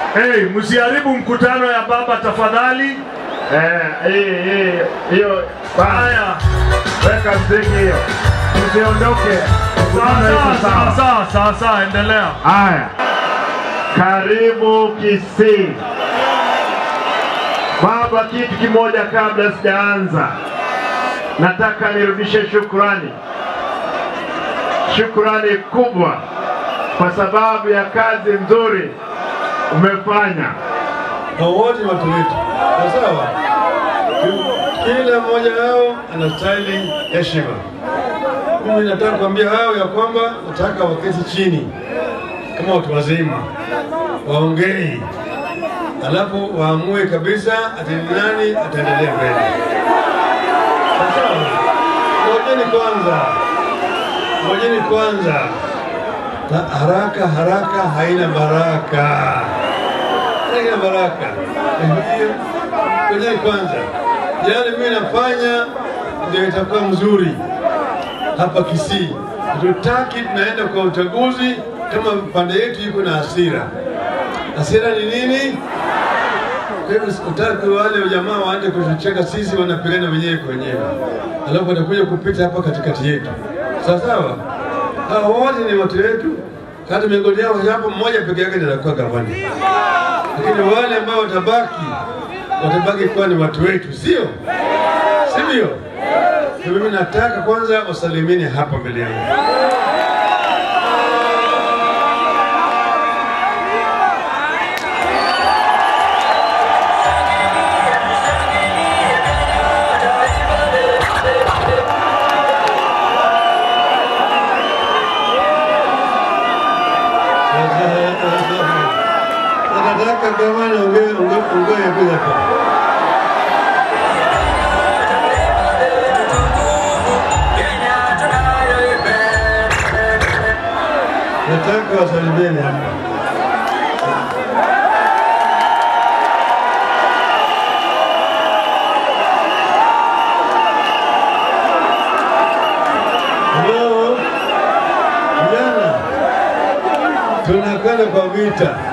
Hey, msiharibu mkutano ya baba tafadhali. Eh, hii hii hiyo bana, Haya, weka mziki hiyo, usiondoke. sawa Mkutano iko sawa sawa. sawa sawa sawa, endelea. Haya, karibu Kisii. Baba, kitu kimoja kabla sijaanza, nataka nirudishe shukrani, shukrani kubwa kwa sababu ya kazi nzuri umefanya. na wote ni watu wetu, Sawa sawa. Kila mmoja wao anastahili heshima. Mimi nataka kuambia hao ya kwamba nataka waketi chini kama watu wazima, waongei, alafu waamue kabisa ati ni nani ataendelea mbele. Sawa sawa. Ngojeni kwanza, ngojeni kwanza. Na haraka haraka haina baraka haina baraka. Hiyo ngojeni kwanza, yale mimi nafanya ndio itakuwa mzuri hapa Kisii. Hatutaki tunaenda kwa uchaguzi kama pande yetu iko na hasira. Hasira ni nini? Kwa hivyo sikutaki wale jamaa waende kutucheka sisi, wanapigana wenyewe kwa wenyewe, alafu watakuja kupita hapa katikati yetu, sawa sawa. Hao wote ni watu wetu, hata miongoni yao hapo mmoja peke yake ndiye atakuwa gavana lakini wale ambao watabaki watabaki kuwa ni watu wetu, sio sivyo? Kwa Mimi nataka kwanza wasalimini hapa mbele yangu. Nataka gavana ongee ongee ongee bila hapa. Nataka wasalimieni hapa. Hello. Vijana. Tunakwenda kwa vita.